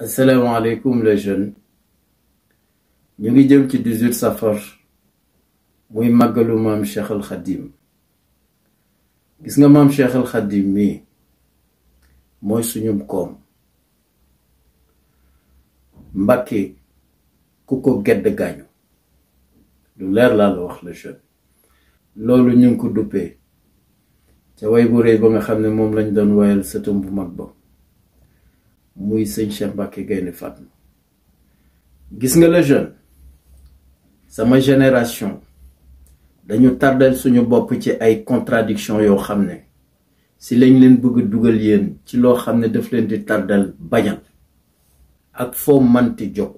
asalaamaaleykum les jeunes ñu ngi jëm ci 18 safar muy màggalu maam Cheikh al Khadim gis nga maam Cheikh al Khadim mii mooy suñum koom Mbàkke ku ko gedd gaañu lu leer laa la wax le jeune loolu ñu ngi ko duppee ca way bu rëy ba nga xam ne moom lañ doon woyal sëtam bu mag ba muy sëñ Cheikh Mbacke Gaynde Fatma gis nga le jeune sama génération dañu tardel suñu bopp ci ay contradiction yoo xam ne si lañ leen bëgg dugal yéen ci loo xam ne daf leen di tardel bañal ak foo manti jóg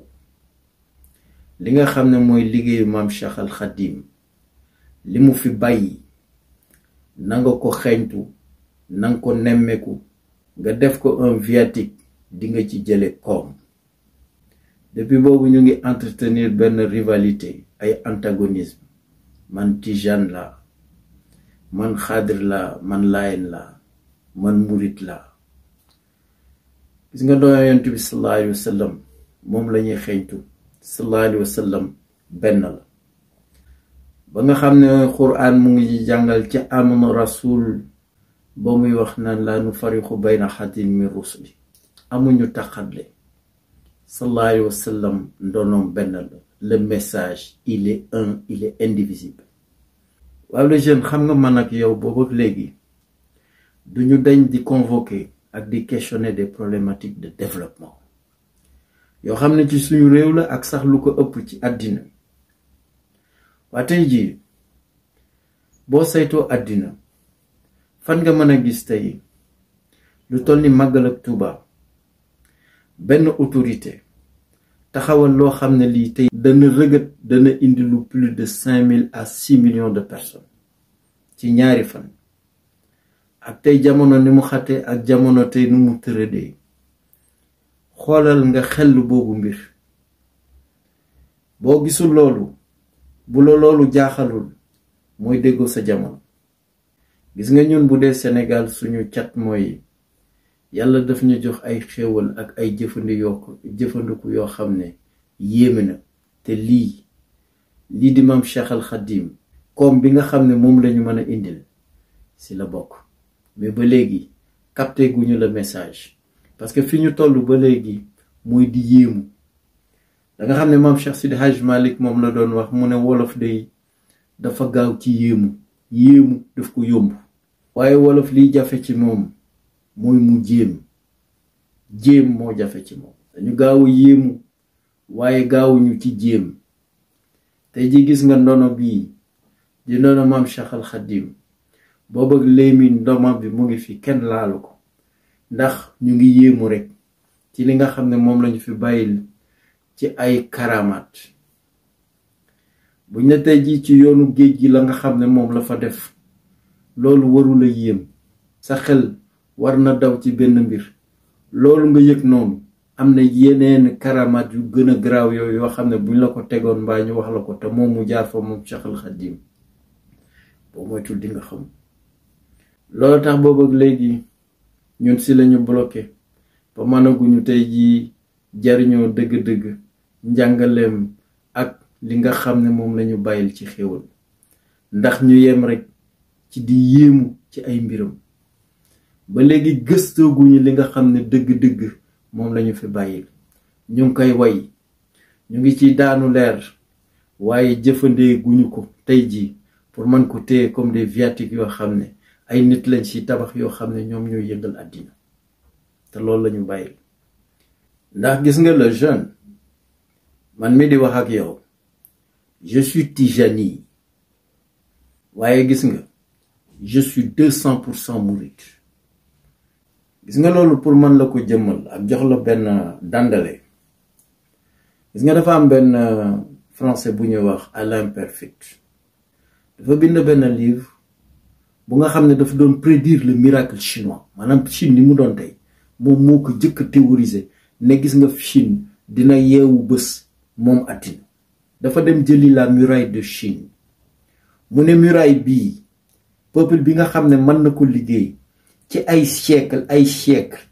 li nga xam ne mooy liggéeyu maam Cheikh al Khadim li mu fi bàyyi nanga ko xeeñtu nanga ko nemmeeku nga def ko un viatique di nga ci jële koom depuis boobu ñu ngi entretenir benn rivalité ay antagonisme man tijane la man xaadir la man layen la man murit la gis nga doon yonent bi sallallahu alayhi wa sallam moom la ñuy xeeñtu sallallahu alayhi wa sallam benn la ba nga xam ne quraan mu ngi jàngal ci amana rasul ba muy wax naan laa nu farixu bayna xadin min rusuli amuñu taxatle sallallahu alayhi wa sallam ndonoom benn la le message il est un il est indivisible waaw le jeune xam nga man ak yow boobu ak léegi duñu dañ di convoquer ak di questionner des problématiques de développement yoo xam ne ci suñu réew la ak sax lu ko ëpp ci àddina waa tey jii boo saytoo àddina fan nga mën a gis tey lu toll ni màggal ak Tuuba benn autorité taxawal loo xam ne lii tey dana rëgët dana indi lu plus de cinq mille à six millions de personnes ci ñaari fan ak tey jamono ni mu xate ak jamono tey nu mu tëradee xoolal nga xel boobu mbir boo gisul loolu bu la loolu jaaxalul mooy déggoo sa jamono gis nga ñun bu dee Sénégal suñu cat mooy yàlla daf ñu jox ay xéewal ak ay jëfandi yoo jëfandiku yoo xam ne yéeme na te lii lii di maam Cheikh al Khadim koom bi nga xam ne moom lañu mën a indil si la bokk mais ba léegi capté guñu le message parce que fi ñu toll ba léegi mooy di yéemu da nga xam ne maam Cheikh Sidi Hajj Malik moom la doon wax mu ne wolof day dafa gaaw ci yéemu yéemu daf ko yomb waaye wolof liy jafe ci moom mooy mu jéem jéem moo jafe ci moom dañu gaaw a yéemu waaye gaawuñu ci jéem tey ji gis nga ndono bii di ndono maam Cheikh al Khadim boobu ak léemi ndoma bi mu ngi fi kenn laalu ko ndax ñu ngi yéemu rek ci li nga xam ne moom lañu fi bàyyil ci ay karamaat buñ ne tey ji ci yoonu géej gi la nga xam ne moom la fa def loolu warula yéem sa xel war na daw ci benn mbir loolu nga yëg noonu am na yeneen karamaat yu gën a garaaw yooyu yoo xam ne buñ la ko tegoon mbaa ñu wax la ko te moom mu jaar fa moom Cheikh al Khadim boo moytul di nga xam loolu tax boobu ak léegi ñun si lañu bloqué ba mënaguñu tey jii jariñoo dëgg-dëgg njàngaleem ak li nga xam ne moom lañu bàyyil ci xéwal ndax ñu yem rek ci di yéemu ci ay mbiram ba léegi gëstooguñu li nga xam ne dëgg-dëgg moom lañu fi bàyyil ñu ngi koy way ñu ngi ci daanu leer waaye jëfandee guñu ko tey jii pour mën ko téye comme des viatiques yoo xam ne ay nit lañ ci tabax yoo xam ne ñoom ñoo yëngal àddina te loolu lañu bàyyil ndax gis nga le jeune man mi di wax ak yow je suis tijani waaye gis nga je suis deux cent pour cent mouride gis nga loolu pour man la ko jëmmal ak jox la benn dandale gis nga dafa am benn français bu ñuy wax Alain Perfit dafa bind benn livre bu nga xam ne dafa doon prédire le miracle chinois maanaam Chine ni mu doon tey moom moo ko jëkk a théoriser ne gis nga Chine dina yeewu bés moom àddina dafa dem jëli la muraille de Chine mu ne muraille bii peuple bi nga xam ne mën na ko liggéey ci ay siècle ay siècle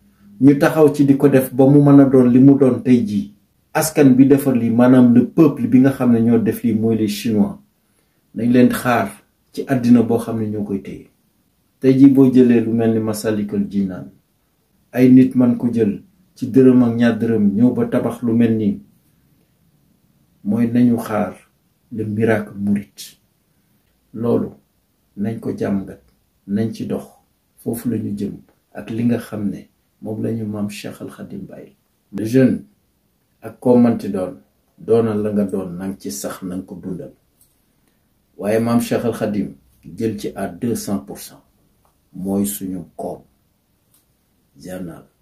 ñu taxaw ci di ko def ba mu mën a doon li mu doon tey jii askan bi defar lii maanaam le peuple bi nga xam ne ñoo def lii mooy les chinois nañ leen xaar ci àddina boo xam ne ñoo koy téye tey jii boo jëlee lu mel ni Masalikul Jinaan ay nit man ko jël ci dërëm ak ñaar dërëm ñëw ba tabax lu mel nii mooy nañu xaar le miracle mouride loolu nañ ko jàmgat nañ ci dox foofu la ñu jëm ak li nga xam ne moom lañu maam Cheikh Al Khadim bàyyi le jeune ak koo manti doon doonal la nga doon nang ci sax nanga ko dundal waaye maam Cheikh Al Khadim jël ci à deux cent pour cent mooy suñu koom journal